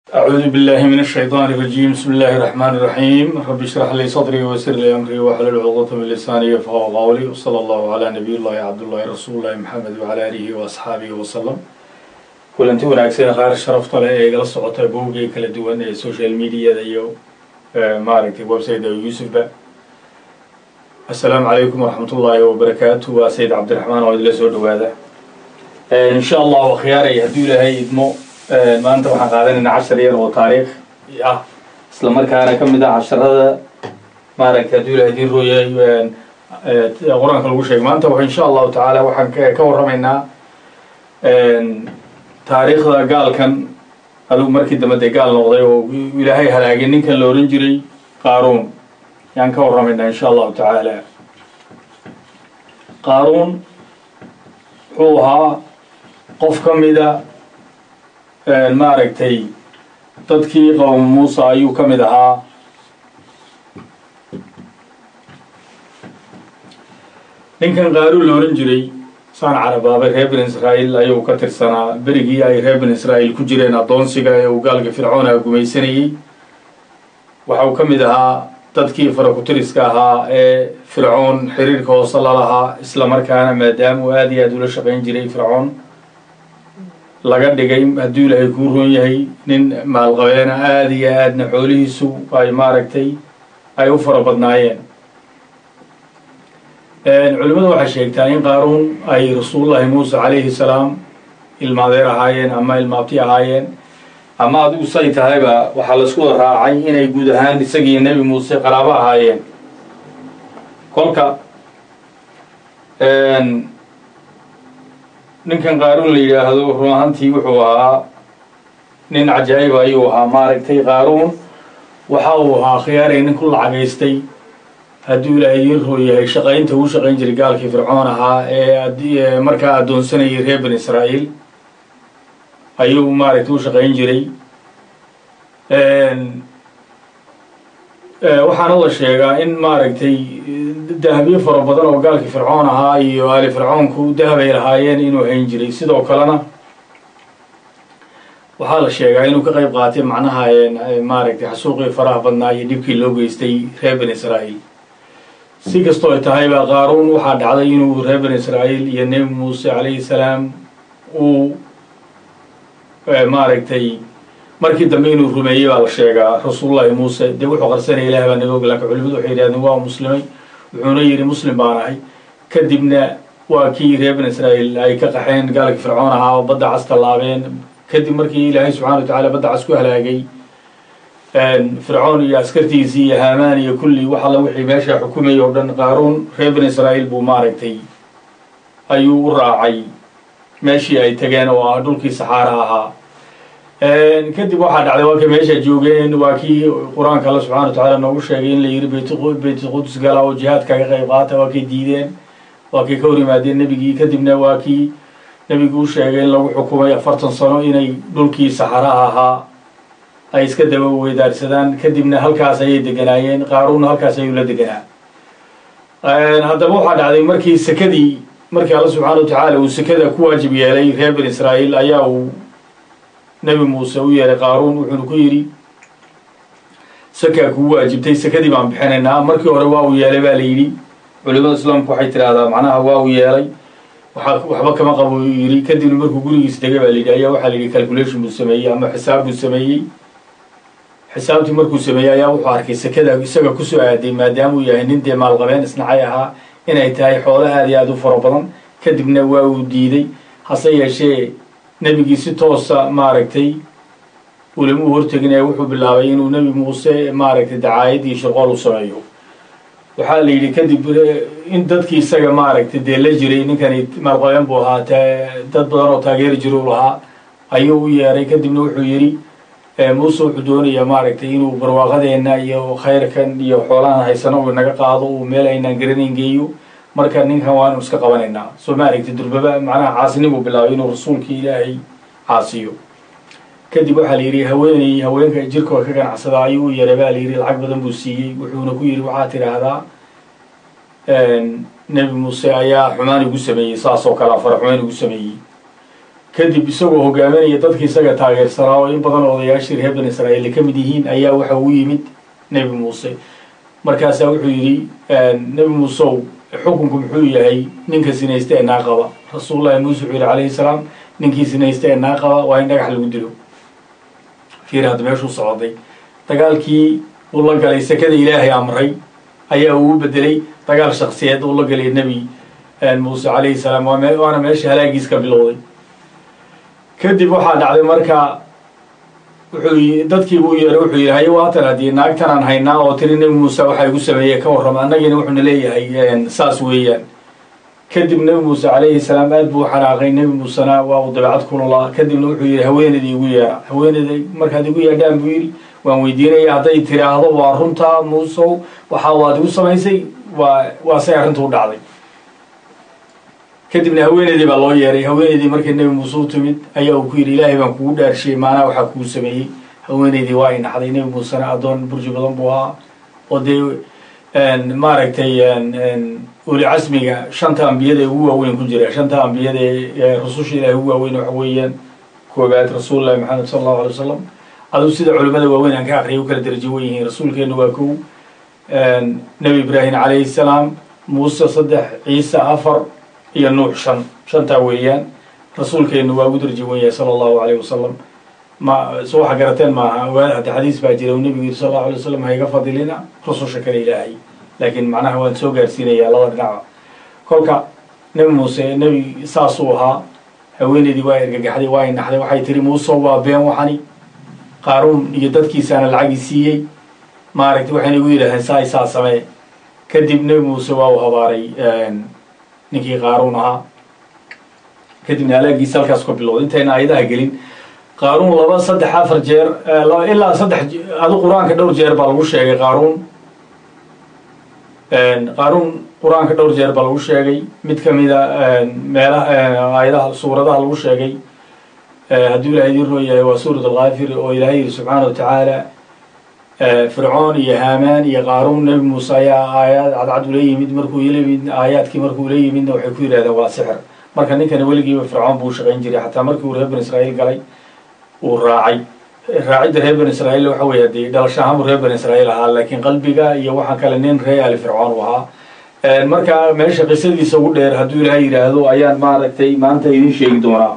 أعوذ بالله من الشيطان الرجيم بسم الله الرحمن الرحيم رب اشرح لي صدري ويسر لي أمري واحلل عقدة من لساني يفقهوا قولي وصلى الله على نبي الله عبد الله رسول الله محمد وعلى آله وأصحابه وسلم kulanti wanaagsan qaar sharafta leh ee igala socota bowgay kala duwan ee social mediada iyo maaragtay website yuusufba assalaamu calaykum waraxmat ullaahi wabarakaatu waa sayid cabdiraxmaan oo idila soo dhawaada insha allahu akhyaaray hadduu ilaahay idmo maanta waxaan qaadanaynaa cashar yar oo taariikh ah isla markaana ka mid ah casharada maaragtay hadduu ilahay diin rooyay qur-aanka lagu sheegay maanta w insha allahu tacaala waxaan ka warramaynaa taariikhda gaalkan adugu markii dambe dee gaal noqday oo ilaahay halaagay ninkan la ohan jiray qaaruun yaan ka warramaynaa insha allahu tacaala qaaruun wuxuu ahaa qof ka mida maaragtay dadkii qowm muusa ayuu ka mid ahaa ninkan qaaruun la ohan jiray saan carabaabay reer bin israa'iil ayuu ka tirsanaa berigii ay reer bin israa'iil ku jireen addoonsiga ee uu gaalka fircoona gumaysanayey waxa uu ka mid ahaa dadkii farakutiriska ahaa ee fircoon xiriirka hoose lalahaa isla markaana maadaama uu aada iyo aada ula shaqayn jiray fircoon laga dhigay hadduu ilaahay kuu roon yahay nin maalqabeena aada iyo aadna xoolihiisu ay maaragtay ay u fara badnaayeen culimmadu waxay sheegtaa in qaaruun ay rasuulullaahi muuse calayhi salaam ilmaadeer ahaayeen ama ilmaabti ahaayeen ama adigu say tahayba waxaa laisku wada raacay inay guud ahaan isagii nebi muuse qaraabo ahaayeen kolka ninkan qaaruun la yidhaahdo run ahantii wuxuu ahaa nin cajaa'ib ayuu ahaa maaragtay qaaruun waxa uu ahaa khiyaaray nin ku lacagaystay hadduu ilaahay idiin roo yahay shaqaynta uu shaqayn jiray gaalkii fircoon ahaa ee markaa addoonsanayay reer bin israa'iil ayuu maaragtay u shaqayn jiray waxaana la sheegaa in maaragtay dahabyo fara badan oo gaalkii fircoon ahaa iyo aali fircoonku dahab ay lahaayeen inuu hayn jiray sidoo kalena waxaa la sheegaa inuu ka qayb qaatay macnaha maaragtay xasuuqii faraha badnaa iyo dhibkii loo geystay reer bin israa'iil si kastoo ay tahayba qaaruun waxaa dhacday inuu reer bin israa'iil iyo nebi muuse calayhi salaam uu maaragtay markii dambe inuu rumeeyey baa la sheegaa rasuulullaahi muuse dee wuxuu qarsanaya ilaah baa naga og laakin culimadu waxay yidhahdeen waa muslimay wuxuuna yidhi muslim baan ahay kadibna waa kii reer bin israa'iil ay ka qaxeen gaalkii fircoon ahaa oo badda cas tallaabeen kadib markii ilaahay subxana wa tacala badda cas ku halaagay fircoon iyo askartiisii iyo haamaan iyo kulli wax alla wixii meesha xukumayay oo dhan qaaruun reer bin israa'iil buu maaragtay ayuu u raacay meeshii ay tageen oo ah dhulkii saxaara ahaa kadib waxaa dhacday waa kay meesha joogeen waa kii qur-aanka alla subxana wa tacaala noogu sheegay in la yidhi bayt qudus gala oo jihaad kaga qayb qaata waa kay diideen waa kay ka hor yimaadeen nebigii kadibna waa kii nebigu u sheegay in lagu xukumay afartan sano inay dhulkii saxaraha ahaa ay iska daba weydaarsadaan kadibna halkaas ayay deganaayeen qaaruunna halkaas ayuu la deganaa haddaba waxaa dhacday markii sekadii markii alla subxaana wa tacaala uu sekada ku waajib yeelay reer bin israa'iil ayaa uu nebi muuse u yeelay qaaruun wuxuuna ku yidhi sakaa kugu waajibtay sekadii baan bixinaynaa markii hore waa uu yeelay baa la yidhi culimada islaamku waxay tidhaahdaa macnaha waa uu yeelay waxba kama qabo yidhi kadibna markuu gurigiis degay baa la yidhi ayaa waxaa la yidhi calculation buu sameeyey ama xisaab buu sameeyey xisaabtii markuu sameeyey ayaa wuxuu arkay sekada isaga kusoo aaday maadaama uu yahay nin dee maalqabeen isnacay ahaa inay tahay xoolo aada iyo aada u fara badan kadibna waa uu diiday hase yeeshee nebigii si toosa maaragtay ulama u hortegin ee wuxuu bilaabay inuu nebi muuse maaragtay dacaayad iyo shirqool u sameeyo waxaa la yidhi kadib in dadkii isaga maaragtay dee la jiray ninkani maalqabeen buu ahaa dad badan oo taageeri jiru lahaa ayuu u yeeray kadibna wuxuu yidhi muuse wuxuu doonayaa maaragtay inuu barwaaqadeenna iyo khayrkan iyo xoolahan haysano uu naga qaado uu meel aynaan garanayn geeyo marka ninkan waanu iska qabanaynaa soo ma aragtay durbaba macnaha caasinimuu bilaabay inuu rasuulkii ilaahay caasiyo kadib waxaa la yidhi haweeney haweenka jirkooda ka ganacsada ayuu u yeeray baa la yidhi lacag badan buu siiyey wuxuuna ku yidhi waxaa tidhaahdaa nebi muuse ayaa xumaan igu sameeyey saas oo kale afara xumaan igu sameeyey kadib isagoo hogaaminaya dadki isaga taageersanaa oo in badan odayaashii reer bani israa'iil ay ka mid yihiin ayaa waxa uu yimid nebi muuse markaasaa wuxuu yidhi nebi muuseow xukunku muxuu yahay ninka sinaysta ee naa qaba rasuulullahi muuse wuxuu yidhi calayhi salaam ninkii sinaysta ee naa qaba waa in dhagax lagu dilo fiir hadda meeshuu socday dagaalkii uu la galay sekada ilaahay amray ayaa uu u bedelay dagaal shaksiyeed uu la galay nebi muuse calayhi salaam waana meesha halaagiis ka bilowday kadib waxaa dhacday marka wuxuu dadkii buu yeeray wuxuu yidhi haye waatan haddii naagtanaan haynaa oo tiri nebi muuse waxa igu sameeye ka warrama annagiina wuxuuna leeyahay saas weeyaan kadib nebi muuse calayhi salaam aad buu xanaaqay nebi muusena waa uu dabeecad kululaa kadibna wuxuu yidhi haweeneydii igu yeera haweeneyday markaad igu yeedhaan buu yidhi waan weydiinaya hadday tiraahdo waa runtaa muusow waxa waad igu samaysay waa waa say arrintu u dhacday kadibna haweeneydii baa loo yeeray haweeneydii markii nebi muuse u timid ayaa uu ku yidhi ilaahay baan kugu dhaarshiyey maanaa waxaa kuu sameeyey haweeneydii waa ay naxday nebi muusena addoon burji badan buu ahaa oo dee maaragtay uli casmiga shanta ambiyada ee ugu waaweyn ku jira shanta ambiyada ee rususha ilaahay ugu waaweyn waxa weeyaan koobaad rasuulullahi maxamed sala allahu alay wasalam aduu sida culimmada waaweyn aan ka akriyay u kala darajo wen yihiin rasuulkeenu waa kow nebi ibraahim calayhi salaam muuse saddex ciise afar iyo nuux shan shantaa weeyaan rasuulkeenu waa ugu darji wen yahay sala allahu alayh wasalam ma so waxa garateen maaha ogaada hadda xadiis baa jira uu nebigu yidhi sal allahu alay wasalam ha iga fadilina rususha kale ilaahay laakiin macnaha waan soo gaarsiinayaa laba dhinaca kolka nebi muuse nebi saasuu ahaa haweeneydii waa ergagaxday waa ay naxday waxay tiri muuse waa been waxani qaaruun iyo dadkiisaana lacagii siiyey maaragtay waxayna igu yidhahdeen saa isaa samee kadib nebi muuse waa uu habaaray ninkii qaaruun ahaa kadibna halaagiisa halkaas ka bilowday intayna ayadaha gelin qaaruun laba saddex afar jeer ilaa saddex adu qur-aanka dhowr jeer baa lagu sheegay qaaruun qaaruun qur-aanka dhowr jeer baa lagu sheegay mid kamida meelaha aayadaha suuradaha lagu sheegay hadduu ilahay idin roo yahay waa suurat alkaafir oo ilaahay yihi subxaana wa tacaala fircoon iyo haamaan iyo qaaruun nebi muuse ayaa aayaad cadcad ula yimid markuu layimid aayaadkii markuu ula yimidna waxay ku yidhahdeen waa sixir marka ninkana weligiiba fircoon buu shaqayn jiray xataa markii uu reer bani israa'iil galay uu raacay raacidda reer bani israa'iil waxa weeye dee dhalasho ahaan buu reer bani israa'iil ahaa laakiin qalbiga iyo waxaa kale nin ree ali fircoon u ahaa marka meesha qisadiisa ugu dheer hadduu ilaahay yidhaahdo ayaan maaragtay maanta idin sheegi doonaa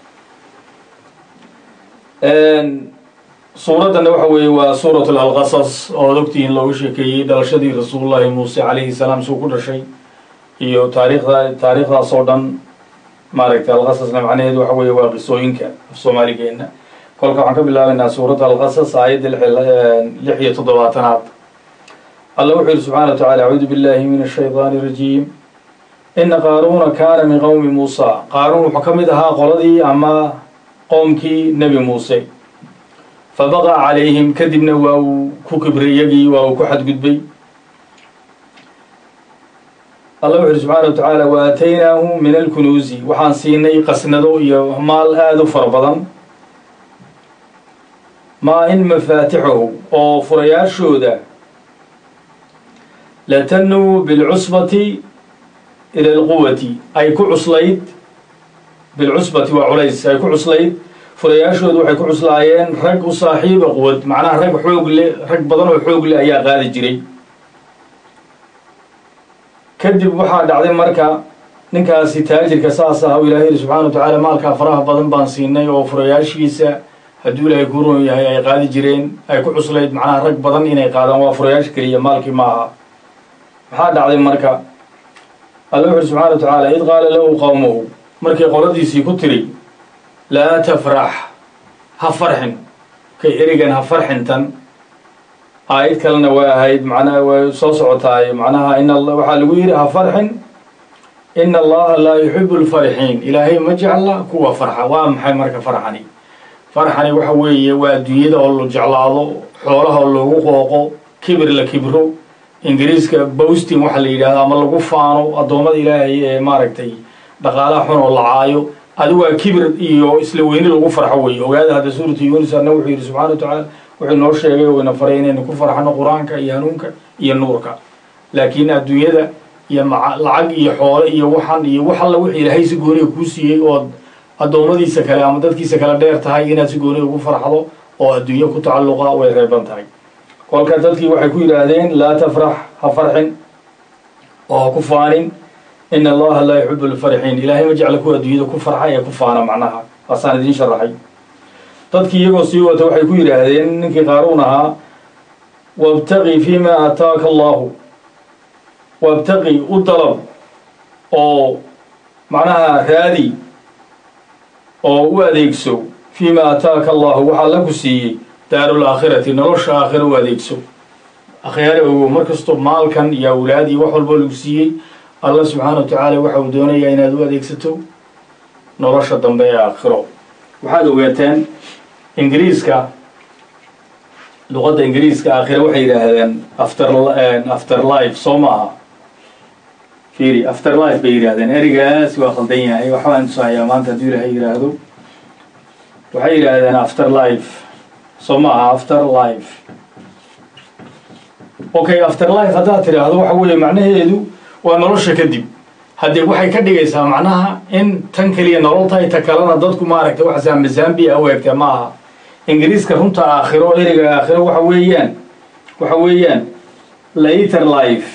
suuraddana waxa weeye waa suurat alqasas oo ad ogtihiin looga sheekeeyey dhalashadii rasuulullahi muuse calayhi salaam suu ku dhashay iyo taariikhda taariikhdaas oo dhan maaragtay alqasasna macnaheedu waxa weeye waa qisooyinka af soomaaligeenna kolka waxaan ka bilaabaynaa suuradda alqasas aayadda lix iyo toddobaatanaad alla wuxuu yihi subxana wa tacala acuudu billahi min ashaydaani irajiim ina qaaruuna kaana min qowmi muusa qaaruun wuxuu ka mid ahaa qoladii ama qoomkii nebi muuse fabaqaa calayhim kadibna waa uu ku kibray iyagii waa uu ku xadgudbay alla wuxu uhi subxaana wa tacaala wa aataynaahu min alkunuusi waxaan siinay qasnado iyo maal aada u fara badan maa in mafaatixahu oo furayaashooda latanuu bilcusbati ila alquwati ay ku cuslayd bilcusbati waa culays ay ku cuslayd furayaashoodu waxay ku cuslaayeen rag u saaxiiba quwad macnaha rag xoog leh rag badan oo xoog leh ayaa qaadi jiray kadib waxaa dhacday marka ninkaasi taajirka saas ah u ilahay yihi subxana wa tacaala maalkaa faraha badan baan siinay oo furayaashiisa hadduu ilaahay ku ron yahay ay qaadi jireen ay ku cuslayd macnaha rag badan inay qaadaan waa furayaasha keliya maalkii ma aha maxaa dhacday marka alla wuxu uhi subxana wa tacaala id qaala lahu qowmuhu markay qoladiisii ku tiri laa tafrax ha farxin kay erigan ha farxintan aayad kalena way ahayd macnaha way soo socotaay macnaha in waxaa lagu yidhi ha farxin ina allaha laa yuxibu lfarixiin ilaahay ma jecla kuwa farxa waa maxay marka farxani farxani waxa weeye waa adduunyada oo la jeclaado xoolaha oo loogu qooqo kibir la kibro ingiriiska bosting waxa la yidhahdo ama lagu faano addoommada ilaahay ee maaragtay dhaqaalaha xun oo la caayo adigu waa kibir iyo isla weyni lagu farxo weeye ogaada hadda suuratu yunis anna wuxuu yidhi subxana wa tacaala wuxuu noo sheegay oo ina faray inaynu ku farxano qur-aanka iyo hanuunka iyo nuurka laakiin adduunyada iyo lacag iyo xoole iyo waxan iyo wax alla wixii ilaahay si gooniga kuu siiyey ood addoommadiisa kale ama dadkiisa kale dheer tahay inaad si gooni ugu farxdo oo adduunyo ku tacalluqa way reeban tahay kolka dadkii waxay ku yidhaahdeen laa tafrax ha farxin oo ha ku faanin ina allaha laa yuxibu lfarixiin ilaahay ma jecla kuwa adduunyada ku farxa ee ku faana macnaha waasaan idiin sharaxay dadkii iyagoo sii wata waxay ku yidhaahdeen ninkii qaaruun ahaa wabtaqi fima aataaka allahu wabtaqi u dalab oo macnaha raadi oo u adeegso fima aataaka allahu waxaa la ku siiyey daaru laakhirati nolosha aakhira u adeegso akhyaare ogow mar kastoo maalkan iyo awlaad iyo wax walboo lagu siiyey allah subxaana wa tacaala waxa uu doonayaa inaad u adeegsato nolosha dambe ee aakhiro waxaad ogaateen ingiriiska luqadda ingiriiska aakhira waxay yidhaahdeen after after life soo ma aha fiiri after life bay yidhahdeen erigaas waa qaldan yahay waxbaan tusahayaa maanta hadduu ilaahay yidhaahdo waxay yidhaahdeen after life soo ma aha after life okay after life haddaad tidhaahdo waxa weeye macnaheedu waa nolosha kadib haddee waxay ka dhigaysaa macnaha in tan keliya nolol tahay ta kalena dadku maaragtay waxa zambazambia u egtee ma aha ingiriiska runta aakhiro eriga aakhiro waxa weeyaan waxa weeyaan later life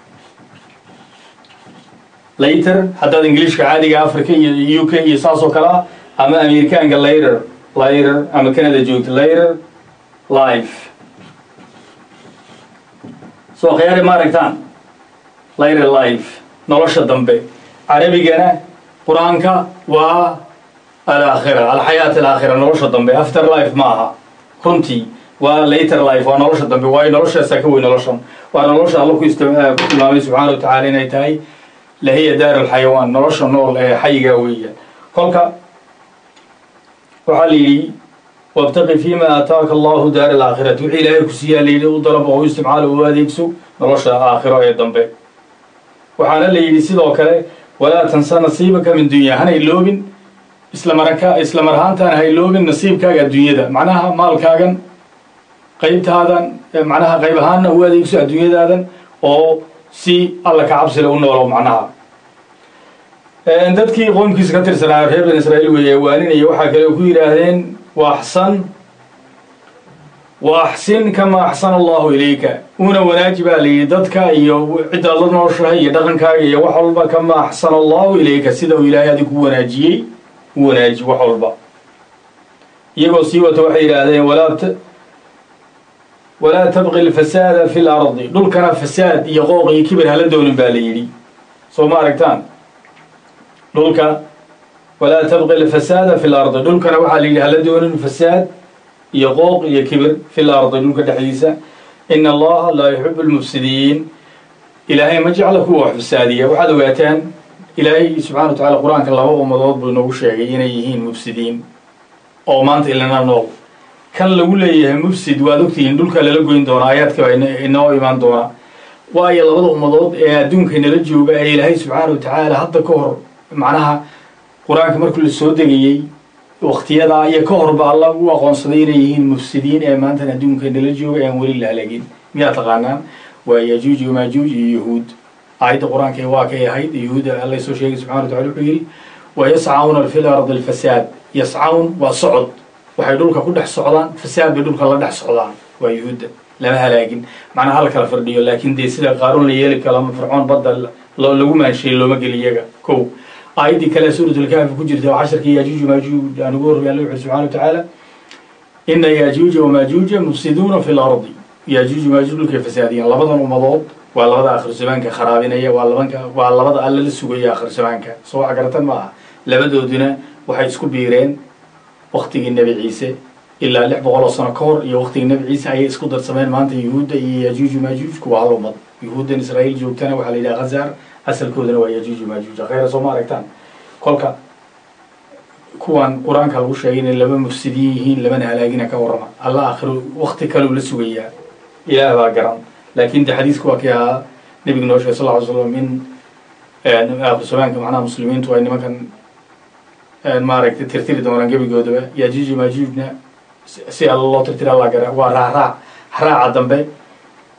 later haddaad ingiliishka caadiga africa iyo u k iyo saas oo kale ah ama amerikaanka later later ama canada joogta later life soo khiyaari ma aragtaan later life nolosha dambe carabigana qur-aanka waa alaakhira alxayaat alaakhira nolosha dambe after life ma aha runtii waa later life waa nolosha dambe waayo noloshaasaa ka wey noloshan waa nolosha alla ku ku tilmaamay subxaana wa tacaala inay tahay lahiya daar alxayawaan nolosha nool ee xayigaa weeyaan kolka waxaa la yidhi wabtaqi fima aataaka allahu daar alaakhirati wixii ilaahay ku siiyaa layidhi u dalab oo u isticmaalo u adeegso nolosha aakhiro ee dambe waxaana la yidhi sidoo kale walaa tansa nasiibaka min dunya hana iloobin islamaraka isla mar ahaantaan ha iloobin nasiibkaaga adduunyada macnaha maalkaagan qaybtaadan macnaha qayb ahaanna u adeegso adduunyadaadan oo si alla ka cabsile u noolo macnaha dadkii qoomkiisa ka tirsanaa reer ban israa'iil weeye waaninaya waxaa kale ku yidhaahdeen wa axsan wa axsin kama axsana allahu ilayka una wanaaji baa layidhi dadka iyo ciddaad la nooshahay iyo dhaqankaaga iyo wax walba kama axsana allahu ilayka sida uu ilaahay adig ku wanaajiyey u wanaaji wax walba iyagoo sii wata waxay yidhaahdeen walaa walaa tabqi alfasaada fi lardi dhulkana fasaad iyo qooq iyo kibir hala doonin baa la yidhi soo ma aragtaan dhulka walaa tabqi alfasaada fi lardi dhulkana waxaa la yidhi hala doonin fasaad iyo qooq iyo kibir fi lardi dhulka dhexdiisa ina allaha laa yuxibu lmufsidiin ilaahay ma jecla kuwa wax fasaadiya waxaad ogaataan ilaahay subxana wa tacala qur-aanka laba ummadood buu inoogu sheegay inay yihiin mufsidiin oo maanta ilana nool kan lagu leeyahay mufsid waad ogtihiin dhulka lala goyn doonaa aayaadka baa inoo imaan doonaa waayo labada ummadood ee adduunka nala jooga ee ilaahay subxaana wa tacaala hadda ka hor macnaha qur-aanka markuu la soo degayey waktiyadaa iyo ka horba alla u aqoonsaday inay yihiin mufsidiin ee maantan adduunka nala jooga ean weli la halagin miyaa taqaanaan waa yajuuj iyo maajuuj iyo yahuud aayadda qur-aanka waa kay ahayd yahuuda alla soo sheegay subxana wa tacala wuxuu yidhi wa yascauna fi lardi alfasaad yascawn waa socod waxay dhulka ku dhex socdaan fasaad bay dhulka la dhex socdaan waa yuhuudda lama halaagin macnaha hala kala fardhiyo laakiin dee sida qaaruun la yeeli kalo ama fircoon badda lagu maansheeyey looma geli iyaga kow aayaddii kale suuratulkaafi ku jirta oo casharkii yaajuuj maajuuj aan ugu horrey alla wuxu subxana wa tacaala ina yaajuuja wamaajuuja mufsiduuna fi lardi yaajuuj maajuuj dhulkay fasaadiyaan labadan ummadood waa labada akhir zamaanka kharaabinaya waa labanka waa labada alla la sugaya akhir zamaanka soo wax garatan ma aha labadooduna waxay isku biireen waktigii nebi ciise ilaa lix boqol oo sano ka hor iyo waktigii nebi ciise ayay isku darsameen maanta yuhuudda iyo yajuuju maajuujku waa hal ummad yuhuuddan israa'iil joogtana waxaa la yidhaha khazar asalkoodana waa yajuuju maajuuj khayra soo ma aragtaan kolka kuwan qur-aanka lagu sheegay inay laba mufsidiin yihiin labana halaagina ka warrama alla akhiro wakti kaleu la sugayaa ilaah baa garan laakin de xadiisku waa kii ahaa nebigu noo sheegay sal ly slam in akhir zamaanka macnaha muslimiintu ay nimankan maaragtay tirtiri doonaan gebigoodaba yajuuji maajuujna si alla loo tirtira alla gara waa raacraac raaca dambe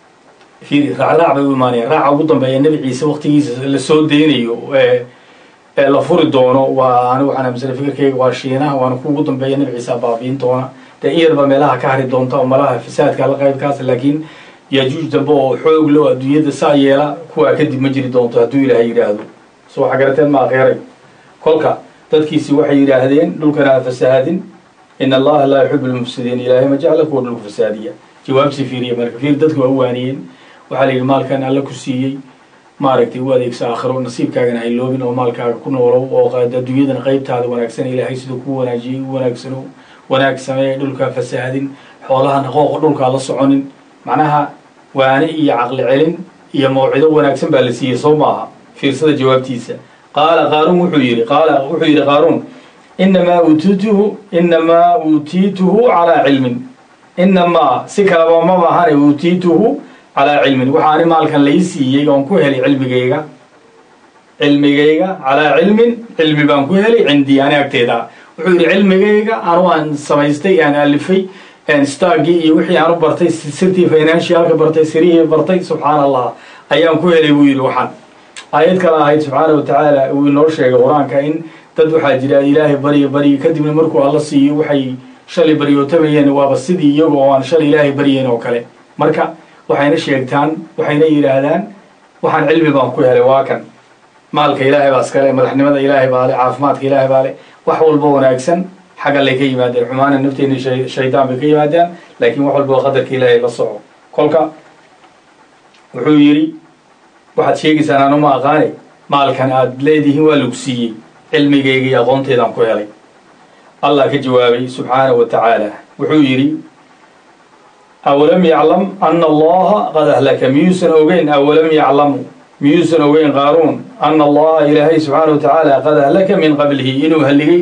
fiiri raacraac bay u imaanayaan raaca ugu dambeeya nebi ciise waktigiisa la soo deynayo ee la furi doono waa anigu waxaan aaminsanay fikirkayga waa shiinaha waana ku ugu dambeeya nabi ciisa baabiin doona dee in yarba meelaha ka hari doonta oo malaha fasaadka la qaybkaas laakiin yajuuj dambe oo xoog loo adduunyada saa yeela kuwaa kadib ma jiri doonto hadduu ilaahay yidhaahdo so waxa garateen ma akheeray kolka dadkiisi waxay yidhaahdeen dhulkana ha fasahaadin in allaha laa yuxibu lmufsidiin ilaahay ma jecla kuwa dhulka fasaadiya jawaabsi fiiriya marka fiir dadku waa u waaniyeen waxaa la yidhi maalkan alla ku siiyey maaragtay u adeegsa aakhiro nasiibkaagana hayloobin oo maalkaaga ku noolow oo adduunyadana qaybtaada wanaagsan ilaahay siduu ku wanaajiyey u wanaagsano wanaag sameeya dhulkaa fasaadin xoolahana qooqa dhulkaa la soconin macnaha waane iyo caqli celin iyo mawcido wanaagsan baa la siiyey soo maaha fiirsada jawaabtiisa qaala qaaruun wuxuu yidhi qaala wuxuu yidhi qaaruun inamaa uutiituhu inamaa uutiituhu calaa cilmin inamaa si kalaba ma bahane uutiituhu calaa cilmin waxaani maalkan lai siiyey oon ku helay cilmigayga cilmigayga calaa cilmin cilmi baan ku helay cindii ani agteeda wuxuu yidhi cilmigayga anu aan samaystay aan alifay stagii iyo wixii aan u bartay sirtii financialka bartay sirihii bartay subxaan allah ayaan ku helay buu yidhi waxaan aayad kale ahayd subxaana wa tacaala uu inoo sheegay qur-aanka in dad waxaa jira ilaahay barya baryi kadibna markuu alla siiyo waxay shalay baryootamayeen waaba sidii iyaga oo aan shalay ilaahay baryayn oo kale marka waxayna sheegtaan waxayna yidhaahdaan waxaan cilmi baan ku helay waa kan maalka ilaahay baa iskale madaxnimada ilaahay baa le caafimaadka ilaahay baa le wax walba wanaagsan xagga lay ka yimaadeen xumaana nafteena shaydaan bay ka yimaadaan laakiin wax walba qadarka ilaahay la soco kolka wuxuu yidhi waxaad sheegaysaan anu ma aqaane maalkan aad leedihiin waa lagu siiyey cilmigayga iyo aqoonteedaan ku helay allah ka jawaabay subxaanahu wa tacaala wuxuu yidhi awalam yaclam ana allaha qad ahlaka miyuusan ogeyn awalam yaclamu miyuusan ogeyn qaaruun ana allaha ilaahay subxaana wa tacaala qad ahlaka min qablihi inuu halligay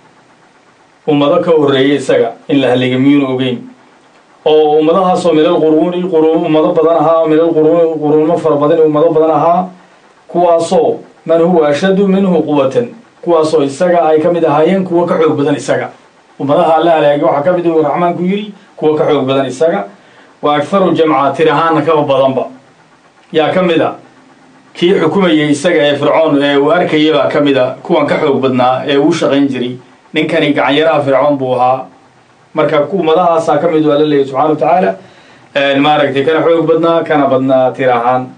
ummado ka horreeyay isaga in la halligay miyuuna ogeyn oo ummadahaasoo milal quruuni ummado badan ahaa milal quruuni quruunmo fara badan ummado badan ahaa kuwaasoo man huwa ashaddu minhu quwatan kuwaasoo isaga ay ka mid ahaayeen kuwa ka xoog badan isaga ummadaha la halaagay waxaa ka mid uu raxmaanku yidhi kuwa ka xoog badan isaga wa agharu jamca tir ahaana kaba badanba yaa ka mid a kii xukumayay isaga ee fircoon ee uu arkayay baa ka mid a kuwan ka xoog badnaa ee uu shaqayn jiray ninkani gacanyaraha fircoon buu ahaa marka ummadahaasaa ka mid waa la leeyahy subxana wa tacaala maaragtay kana xoog badnaa kana badnaa tir ahaan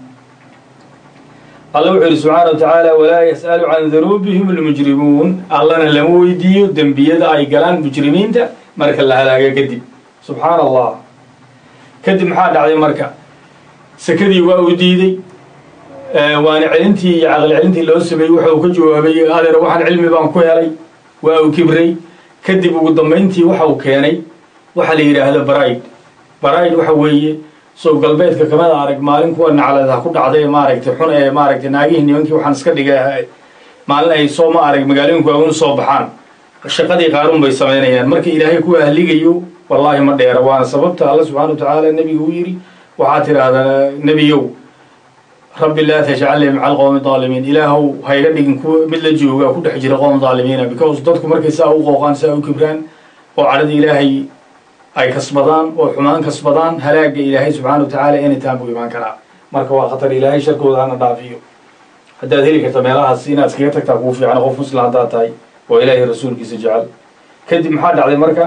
alla wuxuu yidhi subxaana wa tacaala walaa yas'alu can dunuubihim almujrimuun allana lama weydiiyo dembiyada ay galaan mujrimiinta marka la halaaga kadib subxaana allah kadib maxaa dhacday marka sakadii waa uu diiday waana celintii iyo caqli celintii loo sameeyey waxa uu ka jawaabay adeer waxaan cilmi baan ku helay waa uu kibray kadib ugu dambayntii waxa uu keenay waxa la yidhaahdo baraid baraid waxa weeye soo galbeedka kamida arag maalin kuwa naclada ku dhacday maaragtay xun ee maaragtay naagihii nimankii waxaan iska dhigay maalin ay soo ma arag magaalooyinku agun soo baxaan shaqadii qaaruun bay samaynayaan marka ilaahay kuwa haligayo wallaahi ma dheera waana sababta alla subxana wa tacaala nebigu u yidhi waxaa tidhaahdaa nebiyow rabbi laa tajcalnii maca alqowmi daalimiin ilaahow hayga dhigin kuwa mid la jooga ku dhex jira qowm daalimiina because dadku markay saa u qooqaan saa u kibraan oo cadhada ilaahay ay kasbadaan oo xumaan kasbadaan halaaga ilaahay subxana wa tacaala anytime buu imaan karaa marka waa khatar ilaahay sharkooda hana dhaafiyo haddaad heli karta meelahaas inaad iskaga tagtaa kuu fiican qof muslim haddaad tahay oo ilaahay rasuulkiisa jecel kadib maxaa dhacday marka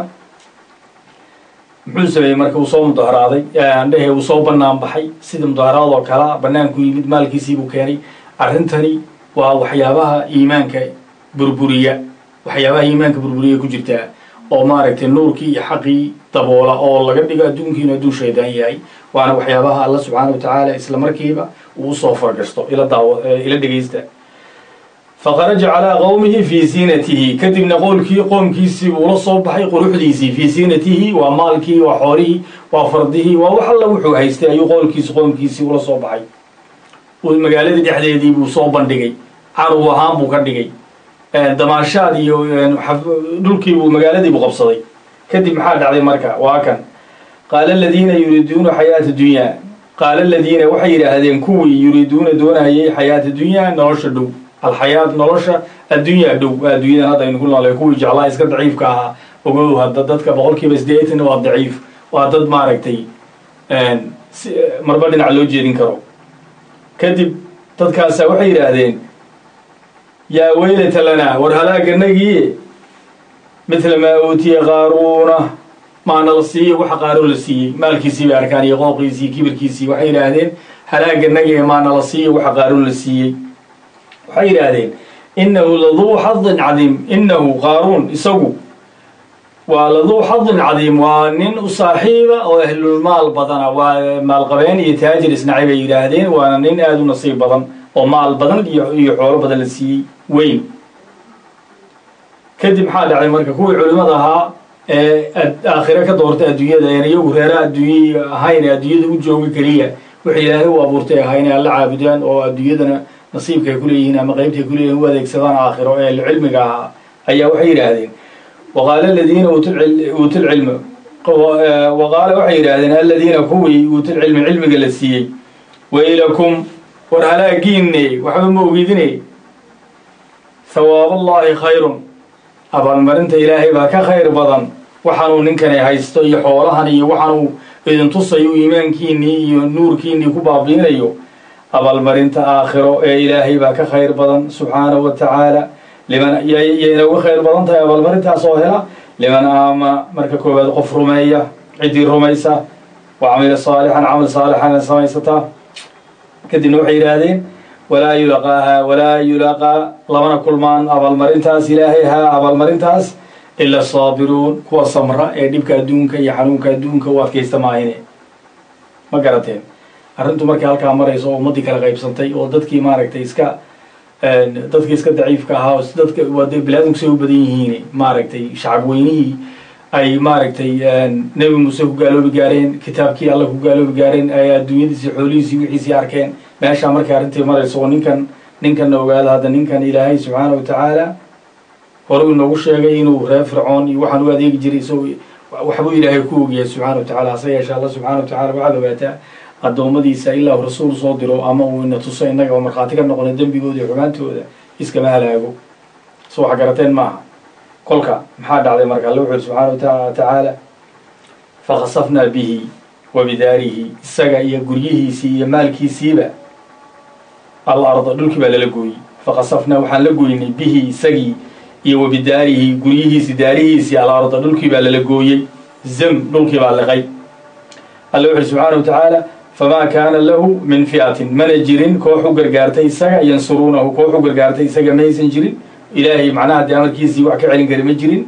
muxuu sameeyey marka uu soo mudaharaaday andhehe uu soo banaan baxay sida mudaharaad oo kalea banaanku yimid maalkiisiibuu keenay arrintani waa waxyaabaha iimaanka burburiya waxyaabaha iimaanka burburiya ku jirtaa oo maaragtay nuurkii iyo xaqii daboola oo laga dhigo adduunkiinu hadduu shaydaan yahay waana waxyaabaha alla subxaana wa tacaala isla markiiba uu usoo fargashto ila daawo ila dhegaysta faqaraja calaa qowmihi fii siinatihi kadibna qowlkii qoomkiisii buu la soo baxay quruxdiisii fii siinatihi waa maalkii waa xoolihii waa fardihii waa wax alla wuxuu haystay ayuu qowlkiisi qoomkiisii ula soo baxay magaaladii dhexdeedii buu soo bandhigay caruw ahaan buu ka dhigay damaashaad iyo dhulkii buu magaaladiibuu qabsaday kadib maxaa dhacday marka waa kan qaala aladiina yuriiduuna xayaata dunyaa qaala aladiina waxay yidhaahdeen kuwii yuriiduuna doonayay xayaata dunyaa nolosha dhow alxayaat nolosha addunyaa dhow adduunyadan hadda aynu ku noolay kuwii jeclaa iska daciifka ahaa ogow hadda dadka boqol kiiba sideetan waa daciif waa dad maaragtay marba dhinac loo jeedin karo kadib dadkaasa waxay yidhaahdeen yaa weylata lanaa war halaaganagii midla maa uutiya qaaruuna maana la siiyey waxa qaaruun la siiyey maalkiisii bay arkaan iyo qooqiisii kibirkiisii waxay yidhaahdeen halaaganagii maana la siiyey waxa qaaruun la siiyey waxay yidhaahdeen innahu laduu xadin cadiim innahu qaaruun isagu waa laduu xadin cadiim waa nin u saaxiiba oo ahlulmaal badana waa maalqabeen iyo taajir isnacay bay yidhaahdeen waana nin aada u nasiib badan oo maal badan iyo iyo xoolo badan la siiyey weyn kadib maxaa dhacday marka kuwii culimmada ahaa ee aakhire ka doortay adduunyada een iyagu reera adduunya ahayn ee adduunyada u jooga keliya waxay ilaahay u abuurtay ahaa inay alla caabudaan oo adduunyadana nasiibkaay ku leeyihiin ama qeybtay ku leeyihin u adeegsadaan aakhiro ee cilmiga ahaa ayaa waxay yidhaahdeen waqaala aladiina uutulcilma waqaala waxay yidhaahdeen aladiina kuwii uutulcilmi cilmiga la siiyey waylakum war halaagiinne waxba ma ogidine hawaabullaahi khayrun abaalmarinta ilaahay baa ka khayr badan waxaanuu ninkani haysto iyo xoolahan iyo waxaanuu idin tusayo iimaankiinnii iyo nuurkiinnii ku baabiinayo abaalmarinta aakhiro ee ilaahay baa ka khayr badan subxaanahu wa tacaala liman yayna uga khayr badan tahay abaalmarintaas oo hela liman aamana marka koowaad qof rumeeya ciddii rumaysa wa camila saalixan camal saalixana samaysataa kadibna waxay yidhaahdeen walaa yulaqaaha walaa yulaqaa lamana kulmaan abaalmarintaas ilaahay haa abaalmarintaas ila saabiruun kuwa samra ee dhibka adduunka iyo xanuunka adduunka u adkaysta maahine ma garateen arrintu markay halkaa marayso oo ummaddii kala qaybsantay oo dadkii maaragtay iska dadkii iska daciifka ahaa dadka wade bilaadamku say u badan yihiin maaragtay shacab weynihii ay maaragtay nebi muuse ku gaaloobi gaareen kitaabkii alla ku gaaloobi gaareen ay adduunyadiisii xoolihiisii wixiisii arkeen meeshaa markay arrintii marayso oo ninkan ninkanna ogaada hadda ninkan ilaahay subxaana wa tacaala horuu inoogu sheegay inuu reer fircoon iyo waxaan u adeegi jiray isagoo waxbuu ilaahay ku ogyahay subxana wa tacala hase yeeshe alla subxana wa tacala waxaad ogaataa addoommadiisa ilaa uu rasuul soo diro ama uu ina tuso innaga oo markhaati ka noqona dembigooda iyo xumaantooda iskama halaago so wax garateen maaha kolka maxaa dhacday marka alla wuxu uri subxaana wa tacaala fakhasafnaa bihi wa bidaarihi isaga iyo guryihiisii iyo maalkiisiiba al arda dhulkii baa lala gooyey fakhasafnaa waxaan la goynay bihi isagii iyo wa bidaarihi guryihiisii daarihiisii al arda dhulkii baa lala gooyey zam dhulkii baa liqay alla wuxu uri subxaana wa tacaala famaa kaana lahu min fi'atin mana jirin koox u gargaartay isaga yansuruunahu koox u gargaartay isaga maysan jirin ilaahay macnaha dee amarkiisii wax ka celin kari ma jirin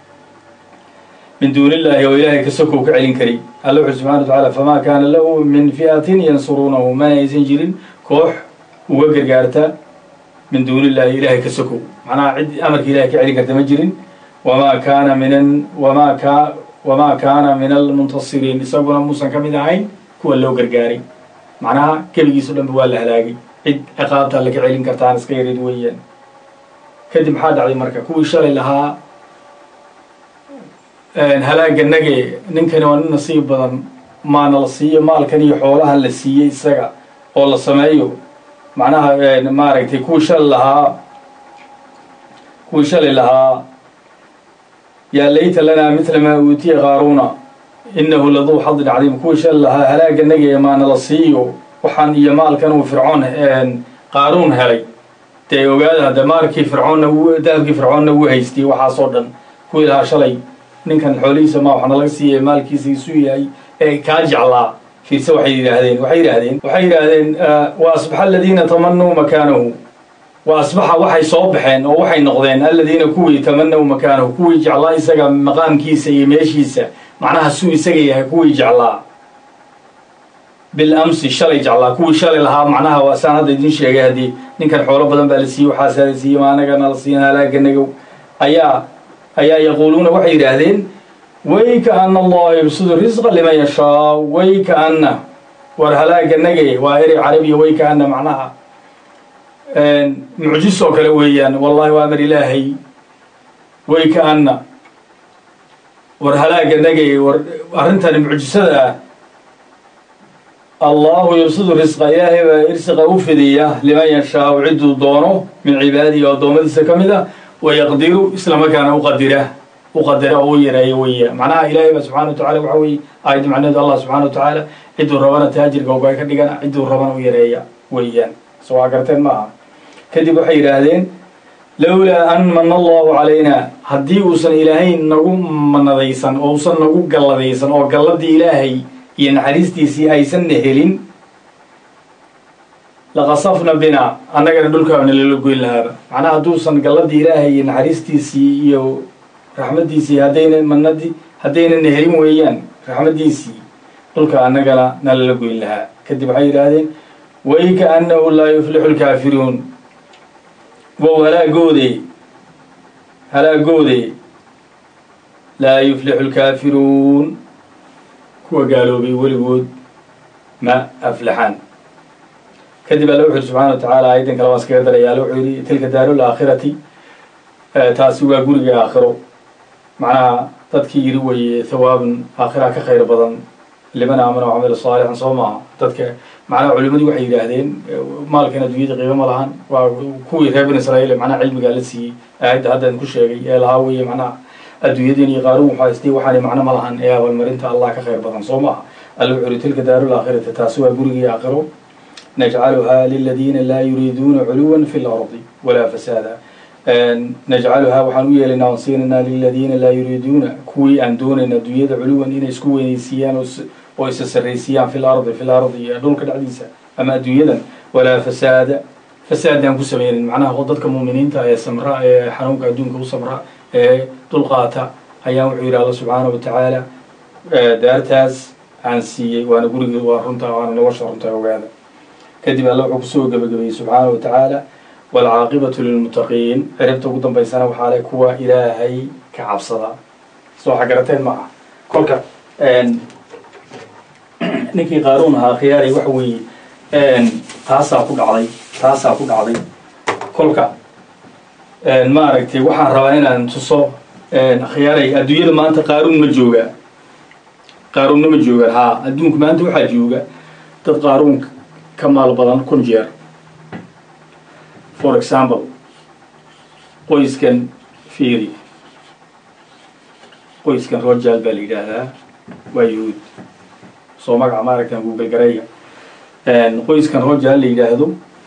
min duuni illaahi oo ilaahay ka sokow ka celin kari alla wuxu subxana wa tacaala famaa kaana lahu min fi'atin yansuruunahu mana aysan jirin koox uga gargaarta min duuni illaahi ilaahay ka sokow macnaha cid amarka ilahay ka celin karta ma jirin wamaa kaana min wamaa ka wamaa kaana min almuntasiriin isaguna muusan ka mid ahayn kuwa loo gargaaray macnaha keligiiso dhanba waa la halaagay cid ciqaabta alle ka celin kartaan iska yarid weeyaan kadib maxaa dhacday marka kuwii shalay lahaa halaaga nage ninkani waa nin nasiib badan maana la siiyo maalkan iyo xoolahan la siiyey isaga oo la sameeyo macnaha maaragtay kuwii shalay lahaa kuwii shalay lahaa yaa layta lanaa mitla maa uutiya qaaruuna inahu laduu xadin cadiim kuwii shalay lahaa halaaga nage maana la siiyo waxaan iyo maalkan uu fircoon qaaruun helay dee ogaada hadda maalkii fircoonna dahabkii fircoonna wuu haystay waxaasoo dhan kuwii lahaa shalay ninkan xoolihiisa ma waxna laga siiyay maalkiisa isu yahay ee kaa jeclaa fiirse waxay yidhaahdeen waxay yidhaahdeen waxay yidhaahdeen wa asbaxa aladiina tamanuu makaanahu wa asbaxa waxay soo baxeen oo waxay noqdeen aladiina kuwii tamanaw makaanahu kuwii jeclaa isaga maqaamkiisa iyo meeshiisa macnaha suu isaga yahay kuwii jeclaa bilamsi shalay jeclaa kuwii shalay lahaa macnaha waa saan hadda idin sheegay haddii ninkan xoolo badan baa la siiyey waxaasaa la siiyey maanagana la siiyan halaaganagow ayaa ayaa yaquuluuna waxay yidhaahdeen way kaana allaha yubsidu risqa liman yashaa way kaana war halaaganage waa erey carabiya way kaana macnaha mucjis oo kale weeyaan wallahi waa amar ilaahay way kaana war halaaganage war arrintani mucjisada ah allahu yubsidu risqa ilaahay baa irsiqa u fidiya liman yashaau cidduu doono min cibaadihi oo addoommadiisa ka mid a wayaqdiru islamarkaana uqadira uqadira oo u yareeyo weya macnaha ilaahay baa subxana wa tacala waxa weye aayadda macnaheedu allah subxana wa tacaala cidduu rabana taajirka ogaa ka dhigana cidduu rabana u yareeya weeyaan so waa garteen ma aha kadib waxay yidhaahdeen lowlaa an mana allahu calaynaa haddii uusan ilaahay nagu manadaysan oo usan nagu galladaysan oo galladii ilaahay iyo naxariistiisii aysanna helin laqasafna bina annagana dhulkaana lala goyn lahaaba macnaha hadduusan galladii ilaahay iyo naxariistiisii iyo raxmaddiisii haddayna manadii haddaynana helin weeyaan raxmaddiisii dhulka annagana nalala goyn lahaa kadib waxay yidhaahdeen way kaannahu laa yuflixu lkaafiruun wow halaagoode halaagoode laa yuflixu lkaafiruun kuwa gaaloobay weligood ma aflaxaan kadib alle wuxu yidhi subxana wa tacaala ayaddan kale waan iskaga daraya alle wuxuu yidhi tilka daaru laakhirati taasi waa guriga aakhiro macnaha dadkii yidhi weye hawaabun aakhira ka khayr badan liman aamana wacamila saalixan soo maaha dadka macnaha culimadii waxay yidhaahdeen maalkan adduunyada qiimo ma lahan waa kuwii reer bani israa'iil macnaha cilmigaa la siiyey aayadda haddan ku sheegay ee lahaa weye macnaha adduunyadeen iyo qaaruun waxaa istay waxaanay macno ma lahan ee abaalmarinta allah ka khayr badan soo maaha alle wuxuu yihi tilka daaru laakhirati taasi waa gurigii aakhiro najcaluhaa liladiina laa yuriiduuna culuwan fi lardi walaa fasaada najcaluhaa waxaan u yeelaynaa oon siinaynaa liladiina laa yuriiduuna kuwii aan doonayn adduunyada culuwan inay isku weynaysiiyaan oo isa sarraysiiyaan fi lardi fi lardi iyo dhulka dhexdiisa ama adduunyadan walaa fasaada fasaadaan ku samaynin macnaha dadka muuminiinta ee samra ee xanuunka adduunka u samra ee dulqaata ayaan wuxuu yidhi alla subxaana wa tacaala daartaas aan siiyey waana gurigii waa runta waana nolosha runta ogaada kadib alle wuxuu kusoo gebagabeeyey subxaana wa tacaala waalcaaqibatu lilmuttaqiin ciribta ugu dambaysana waxaa le kuwa ilaahay ka cabsada soo xagarateen maaha kolka ninkii qaaruun ahaa khiyaaray waxa weeye taasaa ku dhacday taasaa ku dhacday kolka maaragtay waxaan rabaa inaan tuso khiyaaray adduunyada maanta qaaruun ma jooga qaaruunna ma joogaan haa adduunka maanta waxaa jooga dad qaaruun ka maal badan kun jeer for example qoyskan fiiri qoyskan rojaal baa la yidhaahdaa waa yuhuud soo magaca maaragtan google garayga qoyskan rojaal la yidhaahdo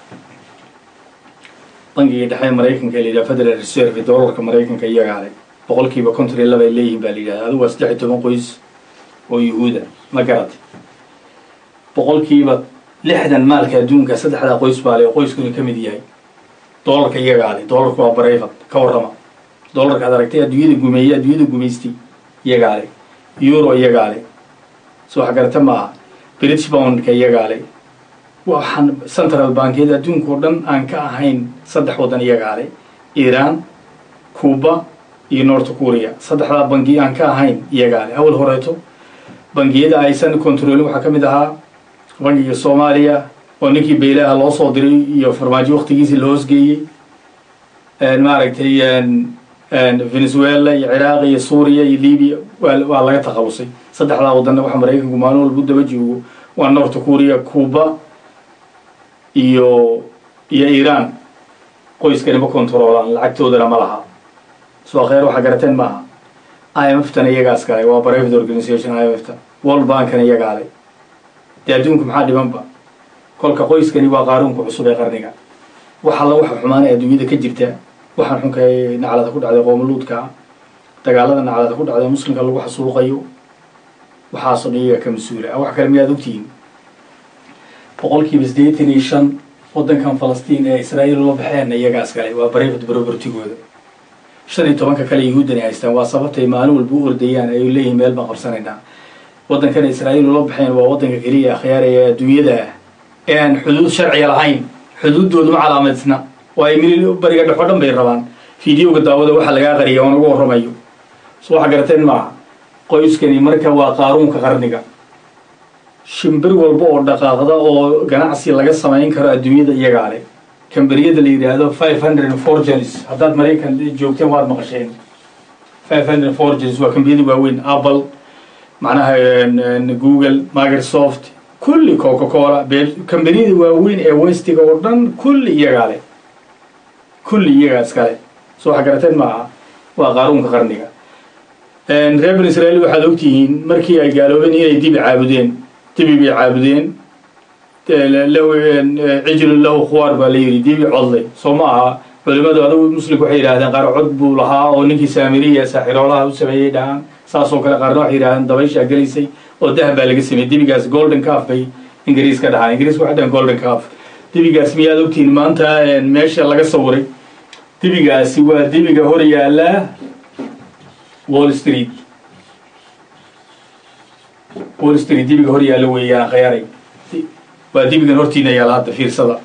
bangiga dhexe maraykanka la yidhaha federal reserve dollarka maraykanka iyagaa leh boqol kiiba konton iyo laba ay leeyihin baa la yidhahda adigu waa saddex iyo toban qoys oo yuhuuda ma garata boqolkiiba lixdan maalka adduunka saddexdaa qoys baa le oo qoyskuna ka mid yahay dollarka iyagaa leh dollarku waa barayfad ka warrama dollarka ad aragtay adduunyada gumeeye adduunyada gumaystay iyagaa leh euro iyagaa leh soo waxgarata maaha british boundka iyagaa leh waxaan central bankiyada adduunka oo dhan aan ka ahayn saddex waddan iyagaa leh iiraan cuba iyo north korea saddexdaa bangi aan ka ahayn iyagaa leh awal horeeto bangiyada aysan controlin waxaa ka mid ahaa bangiga soomaaliya oo ninkii beylaha loo soo diray iyo farmaajo waktigiisii la hoosgeeyey maaragtay venezuela iyo ciraaq iyo suuriya iyo libiya waa laga taqabusay saddexdaa waddanna waxa maraykanku maalin walba u daba joogo waa north korea cuba iyo iyo iiraan qoyskani ma controolaan lacagtoodana ma laha soo kheyr waxaa garateen maaha i m f tana iyagaas kale waa private organization i m f ta world bankana iyagaa le dee adduunku maxaa dhibanba kolka qoyskani waa qaaruunka cusub ee qarniga wax alla waxa xumaanay adduunyada ka jirta waxaan xunka naclada ku dhacday qoomuluudka dagaalada naclada ku dhacday muslimka lagu xasuuqayo waxaasoo dhan iyaga ka mas-uula wax kale miyaad ogtihiin boqolkiiba siddeetan iyo shan waddankan falastiin ee israa'iil ula baxeenna iyagaas kale waa private propertygooda shan iyo tobanka kale yahuuddani haystaan waa sababtay maalin walba u ordayaan ay leeyihin meel baan qabsanaynaa waddankana israa'iil ula baxeen waa waddanka keliya akhyaaraya adduunyada ah ee aan xuduud sharciga lahayn xuduuddoodu ma calaamadsna oo ay mil bariga dhexo dhan bay rabaan fideoga daawada waxaa lagaa qariya oon ugu warramayo so waxa garateen maaha qoyskani marka waa qaaruunka qarniga shimbir walba oo dhaqaaqda oo ganacsi laga samayn karo adduunyada iyagaa leh kambariyada la yidhaahdo five hundred forgeries haddaad maraykan joogteen waad maqasheen five hundred forgeries waa kambariyada waaweyn apple macnaha google microsoft kulli coca cola kambaniyada waaweyn ee westiga oo dhan kulli iyagaa leh kulli iyagaa iskale soo waxa garateen maaha waa qaaruunka qarniga reer bani israa'iil waxaad ogtihiin markii ay gaaloobeen inay dibi caabudeen dibi bay caabudeen cijlun lahu khuwaar baa la yidhi dibi codlay soo ma aha culimadu adugu muslimku waxay yidhahdeen qaar cod buu lahaa oo ninkii saamiriya saaxiroolaha u sameeyey dhahaan saasoo kale qaarna waxay yidhahdeen dabayshaa gelaysay oo dahab baa laga sameeyey dibigaas golden calf bay ingiriis ka dhahaan ingiriisku waxay dhahaan golden calf dibigaas miyaad ogtihin maanta meesha laga sawiray dibigaasi waa dibiga hor yaala wall street wall street dibiga hor yaalla weeyaan khayaaray waa dibigan hortiina yaala hadda fiirsada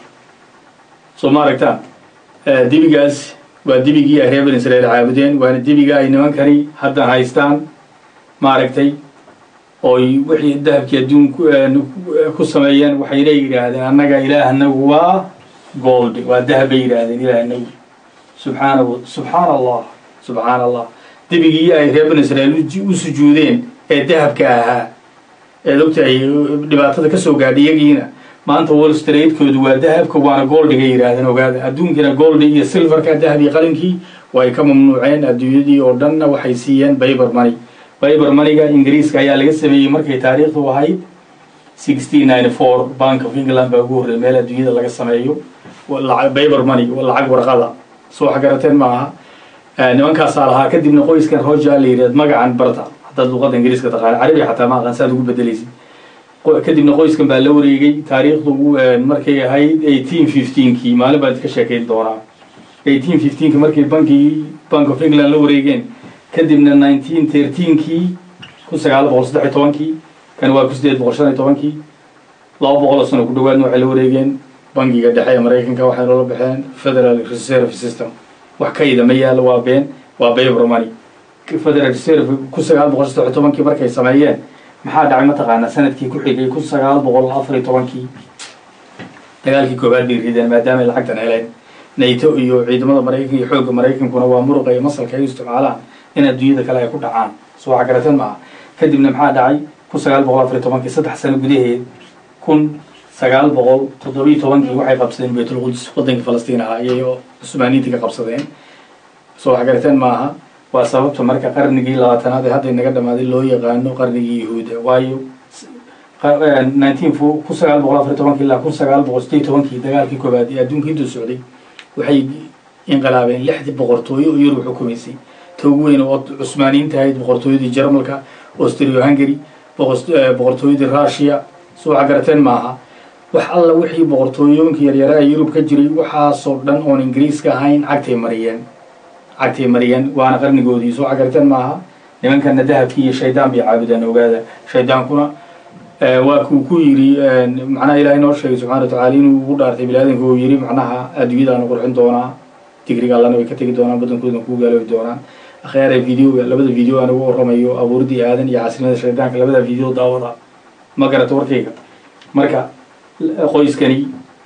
soo ma aragtaan dibigaas waa dibigii ay reer bani israel caabudeen waana dibiga ay nimankani hadda haystaan maaragtay oy wixii dahabkii adduun ku sameeyeen waxayna yidhaahdeen annaga ilaahnagu waa gold waa dahab bay yidhaahdeen ilaahnagu subxaana subxaana allah subxaana allah dibigii ay reer bani israel u sujuudeen ee dahabka ahaa eed ogtahay dhibaatada kasoo gaadhay iyagiina maanta wall streetkoodu waa dahabka waana goldiga yidhaahdeen ogaada adduunkina goldi iyo silverka dahab iyo qalinkii way ka mamnuuceen adduunyadii oo dhanna waxay siiyeen bayber money bayber maniga ingiriiska ayaa laga sameeyey markay taariikhdu ahayd sixteen ninety four bank of england baa ugu horrey meel adduunyada laga sameeyo bayber money lacag warqada soo wax garateen ma aha nimankaasaa lahaa kadibna qoyskan roja la yidhahd magacan barta haddaad luqada ingiriiska taqaana carabi xataa ma aqaan saad ugu bedelaysid kadibna qoyskan baa la wareegay taariikhdu markay ahayd eighteen fifteenkii maalin baan idka sheekayn doonaa eighteen fifteenki markay bankii bank of england la wareegeen kadibna nineteen thirteenkii kun sagaal boqol saddex iyo tobankii kan waa kun sideed boqol shan iyo tobankii laba boqol oo sano ku dhawaadna waxay la wareegeen bangiga dhexe ee maraykanka waxay noola baxeen federal reserve system wax kayda ma yaalo waa been waa bayber money federal reserve kun sagaal boqol saddex iyo tobankii markay sameeyeen maxaa dhacay mataqaanaa sanadkii ku xigay kun sagaal boqol afar iyo tobankii dagaalkii koobaad bay rideen maadaamay lacagtan heleen nato iyo ciidamada maraykanka iyo xoogga maraykankuna waa muruqa iyo masalka ay u isticmaalaan in adduunyada kale ay ku dhacaan soo waxa garateen maaha kadibna maxaa dhacay kun sagaal boqol afar iyo tobankii saddex sano gudaheed kun sagaal boqol toddobiyo tobankii waxay qabsadeen baytulquds waddankii falastiin ahaa iyay cusmaaniintii ka qabsadeen soo waxa garateen maaha waa sababta marka qarnigii labaatanaad ee hadda inaga dhamaaday loo yaqaano qarnigii yahuuda waayo nineteen kun sagaal boqol afar iyo tobankii ilaa kun sagaal boqol sideed tobankii dagaalkii koobaad ee adduunka intuu socday waxay inqilaabeen lixdii boqortooyo oo yurub xukumaysay ta ugu weyn oo cusmaaniyiinta ahayd boqortooyadii jarmalka austrio hungary boqortooyadii russia soo waxa garateen maaha wax alla wixii boqortooyooyinka yaryara ee yurub ka jiray waxaasoo dhan oon ingiriiska ahayn cagtay mariyeen cagtay mariyeen waana qarnigoodii soo cagarteen maaha nimankana dahabkii iyo shaydaan bay caabudeen ogaada shaydaankuna waa kuu ku yidhi macnaha ilahay noo sheegay subxana wa tacala inuu ugu dhaartay biniaadanka uu yidhi macnaha adduunyadaana qurxin doonaa digriga allana way ka tegi doonaan badankoodan kuu gaaloobi doonaan akhyaara videoga labada video aan ugu warramayo abuurdii aadan iyo casrimada shaydaanka labada video daawada ma garata warkayga marka qoyskani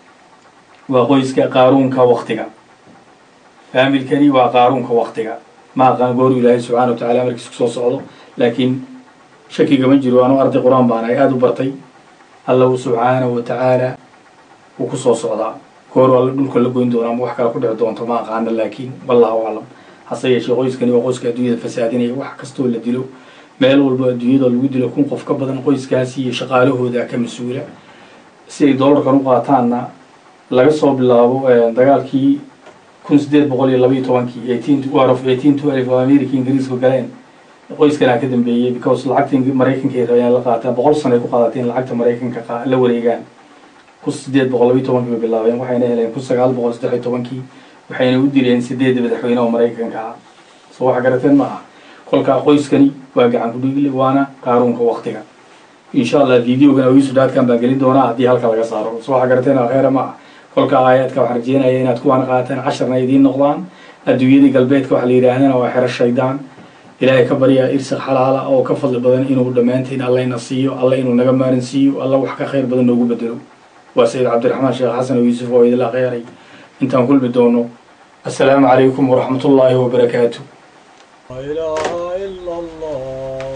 waa qoyska qaaruunka waktiga faamilkani waa qaaruunka waktiga ma aqaan gooru ilaahay subxana wa tacala markiis kusoo socdo laakiin shakigama jiro anuu arday qur-aan baan ahay aada u bartay alla uu subxaanahu wa tacaala wuu kusoo socdaa gooru alla dhulka la goyn doona ama wax kale ku dhici doonto ma aqaana laakiin wallahu aclam hase yeeshee qoyskani waa qoyska adduunyada fasaadinaya wax kastoo la dilo meel walba adduunyada lagu dilo kun qof ka badan qoyskaasi iyo shaqaalahooda ka mas-uula si ay doolarkan u qaataanna laga soo bilaabo dagaalkii kun sideed boqol iyo labaiyo tobankii eighteen war of eighteen twelve oo america ingiriisku galeen qoyskanaa ka dambeeyey because lacagta maraykanka ay rabeen la qaataan boqol sano ay ku qaadateen lacagta maraykanka la wareegaan kun sideed boqol labaiyo tobankii bay bilaabeen waxayna heleen kun sagaal boqol saddex iyo tobankii waxayna u dileen sideedda madaxweyne oo maraykanka ah soo waxa garateen ma aha kolkaa qoyskani waa gacan kudhigile waana qaaruunka waktiga insha allah videogan awiisu dhaadkan baan gelin doonaa haddii halka laga saaro soo waxa garateen akheera ma ah kolka aayaadka waxaan rajeynaya inaad kuwaan qaataan casharna idiin noqdaan adduunyadii galbeedka waxa la yidhaahdana waa xero shaydaan ilaahay ka baryaa irsiq xalaala oo ka fadli badan inuu dhammaantiin allayna siiyo alla inuu naga maarin siiyo alla wax ka khayr badan noogu bedelo waa sayid cabdiraxmaan sheekh xasan oo yuusuf oo idila kheyray intaan kulmi doono assalaamu calaykum waraxmat ullaahi wabarakaatu لا إله إلا الله